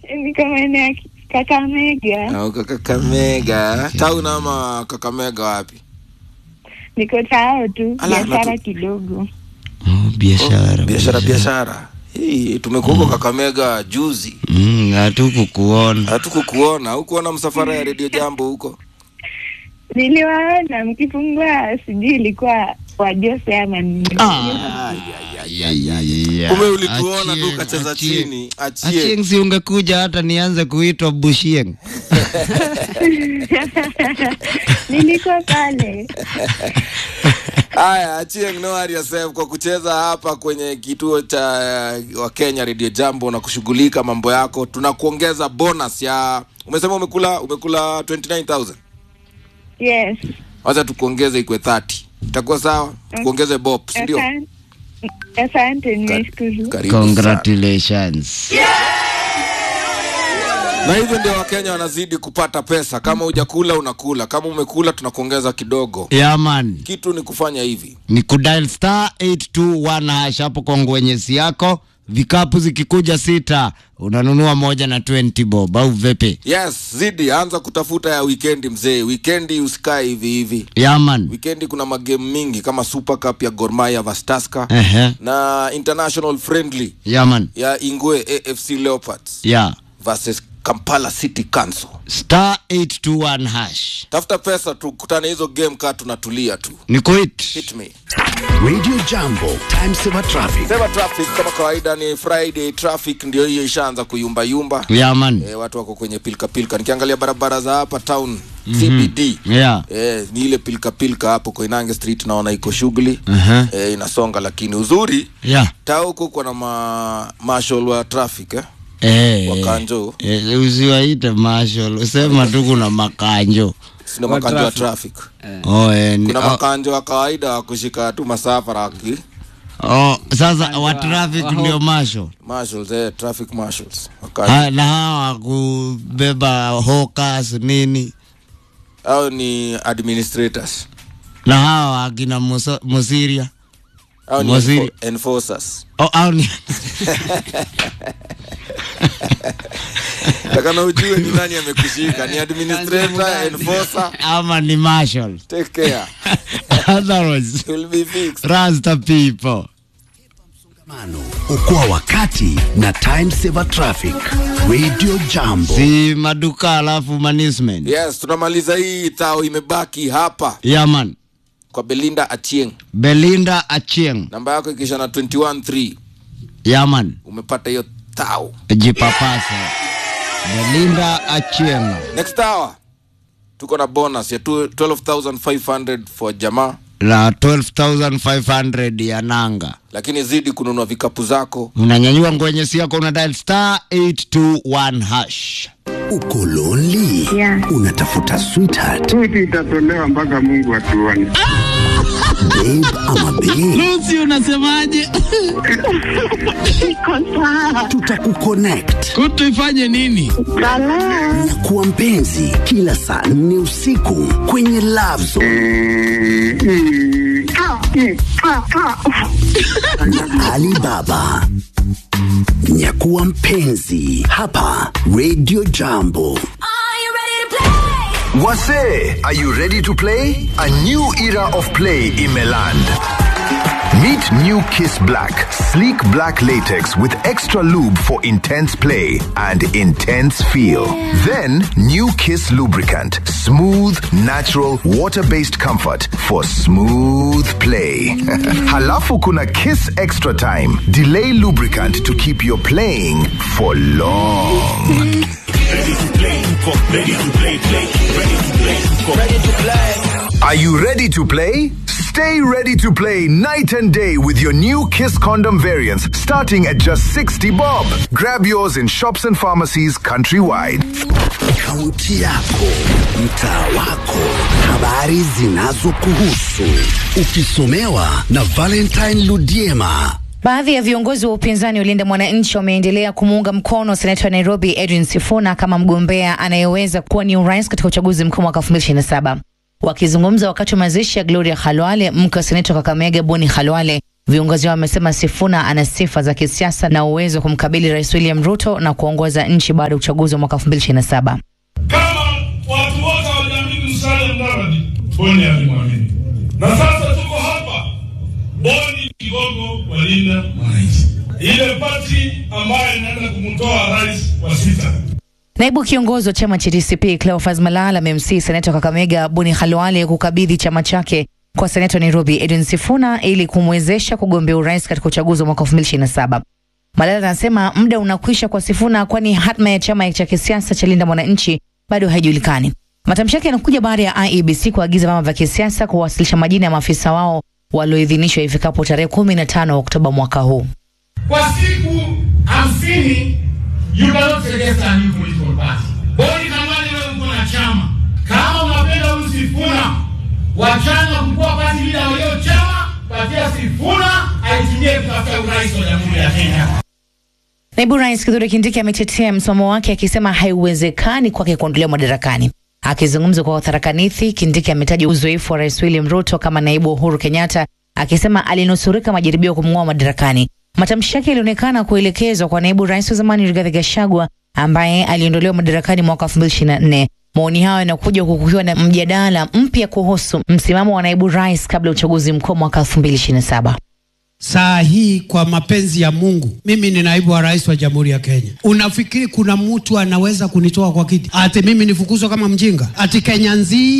niko maeneo ya Kakamega, Na uko Kakamega. Town ama Kakamega wapi? niko tao tu, Ala, biashara natu- kidogo. Oh, biashara Biashara biashara. Hii tumekuwa Kakamega juzi. Mm, hatukukuona Hatukukuona, hukuona msafara ya Radio Jambo huko? Niliwaona mkifungua, sijui ilikuwa wa Jose ama nini. Kumbe ulituona tu ukacheza chini. Achie. Achieng si ungekuja hata nianze kuitwa Bushieng. Nilikuwa pale. Haya, Achieng no worry yourself kwa kucheza hapa kwenye kituo cha uh, wa Kenya Radio Jambo na kushughulika mambo yako. Tunakuongeza bonus ya umesema umekula umekula 29000. Yes. Wacha tukuongeze ikwe 30. Itakuwa sawa? Tukuongeze bob, si ndio? Asante. Asante, nimeshukuru. Karibu sana. Congratulations. Na hivyo ndio Wakenya wanazidi kupata pesa. Kama hujakula unakula, kama umekula tunakuongeza kidogo. Yeah, man. Kitu ni kufanya hivi. Ni kudial star 821 hash hapo kwa ngwenyesi yako. Vikapu zikikuja sita, unanunua moja na 20 bob au vipi? Yes, zidi anza kutafuta ya weekendi mzee. Weekendi usikae hivi hivi. Yeah, man. Weekendi kuna magame mingi kama Super Cup ya Gor Mahia vs Tusker Ehe. na international friendly Yeah, man. ya Ingwe AFC Leopards Yeah. versus Kampala City Council. Star 821 hash. Tafuta pesa tukutane hizo game kaa tunatulia tu. Ni kuit. Hit me. Radio Jambo, time saver traffic. Sema traffic kama kawaida ni Friday traffic ndio hiyo ishaanza kuyumba yumba. Yeah, man. E, watu wako kwenye pilka pilka. Nikiangalia barabara za hapa town CBD. Yeah. E, ni ile pilka pilka hapo Koinange Street naona iko shughuli. Aha. E, inasonga lakini uzuri Yeah. taa huko kuna ma marshal wa traffic eh? Eh. Wakanjo. Eh, usiwaite marshal. Usema tu kuna makanjo. Sina makanjo wa traffic. Oh, eh, ni, Kuna oh, makanjo wa kawaida wa kushika tu masafara aki oh, sasa wa traffic ndio marshal. marshals eh, traffic marshals. Wakanjo. Ha, na hawa kubeba hawkers nini Hao ni administrators. na hawa akina Musa- Musiria Hao ni Waziri. enfo- enforcers. oh, au ni Takana ujue ni nani amekushika, ni administrator, enforcer. ama ni marshal Take care. otherwise You'll be fixed. rasta people Mano, okoa wakati na time saver traffic. Radio Jambo. si maduka alafu management Yes, tunamaliza hii tao imebaki hapa yaman kwa Belinda Achieng. Belinda Achieng Namba yako ikisha na 213 yaman umepata hiyo tao. jipapasa Belinda Achieng Next hour tuko na bonus ya tu- 12500 for jamaa, na 12500 ya nanga lakini zidi kununua vikapu zako. unanyanyua ngwenyesi yako una dial star 821 hash Uko lonely? Yeah. Unatafuta sweetheart, Switi itatolewa mpaka Mungu atuone. babe ama babe? Lucy unasemaje Iko sawa. Tutakuconnect kutu ifanye nini Balaa. na kuwa mpenzi kila saa nne usiku kwenye Love Zone Ah, mm, ah, ah. na Alibaba. Nyakuwa mpenzi hapa Radio Jambo. Wase, are you ready to play? A new era of play in Meland. Meet New Kiss Black, sleek black latex with extra lube for intense play and intense feel. Then, New Kiss lubricant, smooth, natural, water-based comfort for smooth play. Halafu kuna Kiss Extra Time, delay lubricant to keep your playing for long. Are you ready to play? Stay ready to play night and day with your new Kiss condom variants starting at just 60 bob. Grab yours in shops and pharmacies countrywide. Kaunti yako, mtaa wako, habari zinazokuhusu, ukisomewa na Valentine Ludiema. Baadhi ya viongozi wa upinzani Ulinda Mwananchi wameendelea kumuunga mkono seneta wa Nairobi Edwin Sifuna kama mgombea anayeweza kuwa ni urais katika uchaguzi mkuu mwaka 2027. Wakizungumza wakati wa mazishi ya Gloria Khalwale, mke wa seneta wa Kakamega Boni Khalwale, Viongozi hao wamesema Sifuna ana sifa za kisiasa na uwezo wa kumkabili Rais William Ruto na kuongoza nchi baada ya uchaguzi wa mwaka 2027. Kama watu wote waliamini Musalia Mudavadi, Boni alimwamini, na sasa tuko hapa, Boni kigogo walinda mwananchi, ile pati ambayo inaenda kumtoa rais wa sita. Naibu kiongozi wa chama cha DCP Cleophas Malala amemsihi seneta wa Kakamega Boni Khalwale kukabidhi chama chake kwa seneta wa Nairobi Edwin Sifuna ili kumwezesha kugombea urais katika uchaguzi wa mwaka 2027. Malala anasema muda unakwisha kwa Sifuna, kwani hatma ya chama cha kisiasa cha Linda Mwananchi bado haijulikani. Matamshi yake yanakuja baada ya IEBC kuagiza vyama vya kisiasa kuwasilisha majina ya maafisa wao walioidhinishwa ifikapo tarehe 15 Oktoba mwaka huu. Kwa siku hamsini you cannot suggest a new political party. Boni Khalwale, wewe uko na chama, kama unapenda huyu Sifuna, wachana kukuwa party leader wa hiyo chama, patia Sifuna aitumie kutafuta urais wa jamhuri ya Kenya. Naibu Rais Kithure Kindiki ametetea msimamo wake akisema haiwezekani kwake kuondolewa madarakani. Akizungumza kwa watarakanithi, Kindiki ametaja uzoefu wa Rais William Ruto kama naibu wa Uhuru Kenyatta, akisema alinusurika majaribio ya kumng'oa madarakani. Matamshi yake yalionekana kuelekezwa kwa naibu rais wa zamani Rigathi Gachagua ambaye aliondolewa madarakani mwaka 2024. Maoni hayo yanakuja huku kukiwa na mjadala mpya kuhusu msimamo wa naibu rais kabla ya uchaguzi mkuu mwaka 2027. Saa hii kwa mapenzi ya Mungu, mimi ni naibu wa rais wa jamhuri ya Kenya. Unafikiri kuna mtu anaweza kunitoa kwa kiti ati mimi nifukuzwe kama mjinga? Ati Kenya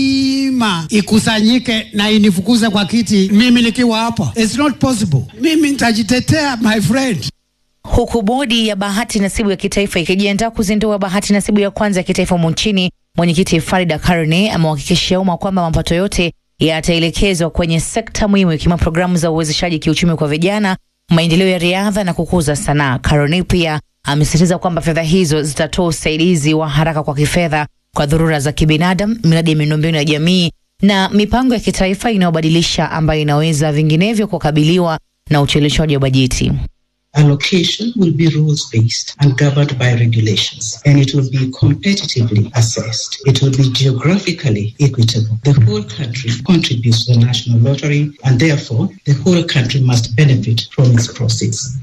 nzima ikusanyike na inifukuze kwa kiti mimi nikiwa hapa? It's not possible. Mimi nitajitetea my friend. Huku bodi ya bahati nasibu ya kitaifa ikijiandaa kuzindua bahati nasibu ya kwanza ya kitaifa humu nchini, mwenyekiti Farida Karne amewahakikishia umma kwamba mapato yote yataelekezwa kwenye sekta muhimu ikiwemo programu za uwezeshaji kiuchumi kwa vijana, maendeleo ya riadha na kukuza sanaa. Karne pia amesisitiza kwamba fedha hizo zitatoa usaidizi wa haraka kwa kifedha kwa dharura za kibinadamu, miradi ya miundombinu ya jamii na mipango ya kitaifa inayobadilisha ambayo inaweza vinginevyo kukabiliwa na ucheleweshwaji wa bajeti. Allocation will be rules based and governed by regulations, and it will be competitively assessed. It will be geographically equitable. The whole country contributes to the national lottery, and therefore, the whole country must benefit from its proceeds.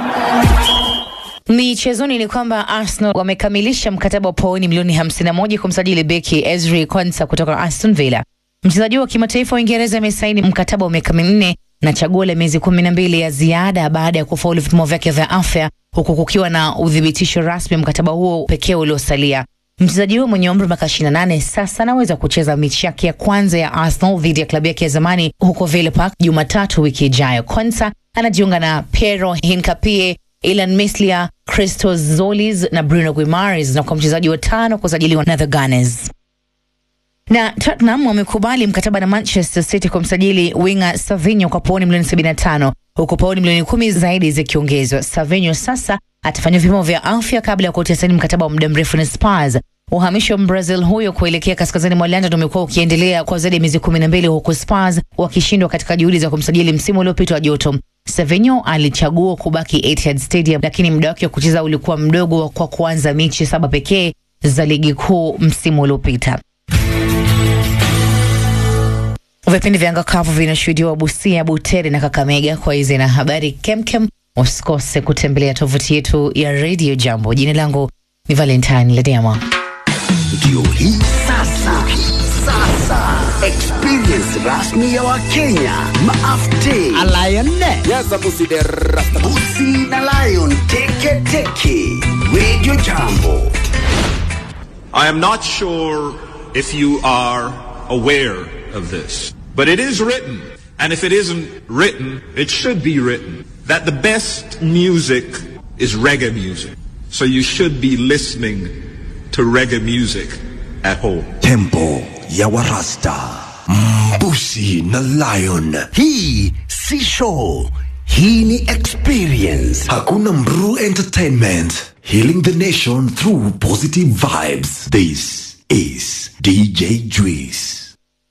Michezoni ni kwamba Arsenal wamekamilisha mkataba wa pauni milioni 51 kumsajili beki Ezri Konsa kutoka Aston Villa. Mchezaji wa kimataifa wa Uingereza amesaini mkataba wa miaka minne na chaguo la miezi kumi na mbili ya ziada baada ya kufaulu vipimo vyake vya afya, huku kukiwa na uthibitisho rasmi mkataba huo pekee uliosalia. Mchezaji huyo mwenye umri wa miaka 28 sasa anaweza kucheza mechi yake ya kwanza ya Arsenal dhidi ya klabu yake ya zamani huko Villa Park Jumatatu wiki ijayo. Konsa anajiunga na Piero Hincapie, Ilan Mislia, Christos Zolis na Bruno Guimaraes na kwa mchezaji wa tano kusajiliwa na the Gunners na Tottenham wamekubali mkataba na Manchester City kumsajili winga Savinho kwa pauni milioni 75 huku pauni milioni kumi zaidi zikiongezwa. Savinho sasa atafanya vipimo vya afya kabla ya kutia saini mkataba wa muda mrefu na Spurs. Uhamisho wa Brazil huyo kuelekea kaskazini mwa London umekuwa ukiendelea kwa zaidi ya miezi kumi na mbili huku Spurs wakishindwa katika juhudi za kumsajili msimu uliopita wa joto. Savinho alichagua kubaki Etihad Stadium, lakini muda wake wa kucheza ulikuwa mdogo kwa kuanza mechi saba pekee za ligi kuu msimu uliopita. Vipindi vya angakavu vinashuhudiwa Busia, Butere na Kakamega. Kwa hizi na habari kemkem, usikose kutembelea tovuti yetu ya Radio Jambo. Jina langu ni Valentine Ledema. Ndio hii sasa, sasa experience rasmi ya Wakenya maafte Busi na Lion teke teke Radio Jambo. I am not sure if you are aware of this, but it is written, and if it isn't written, it should be written, that the best music is reggae music. So you should be listening to reggae music at home. Tempo ya Warasta, Mbusi na Lion. Hii si show, hii ni experience. Hakuna Mru Entertainment, healing the nation through positive vibes. This is DJ Juice.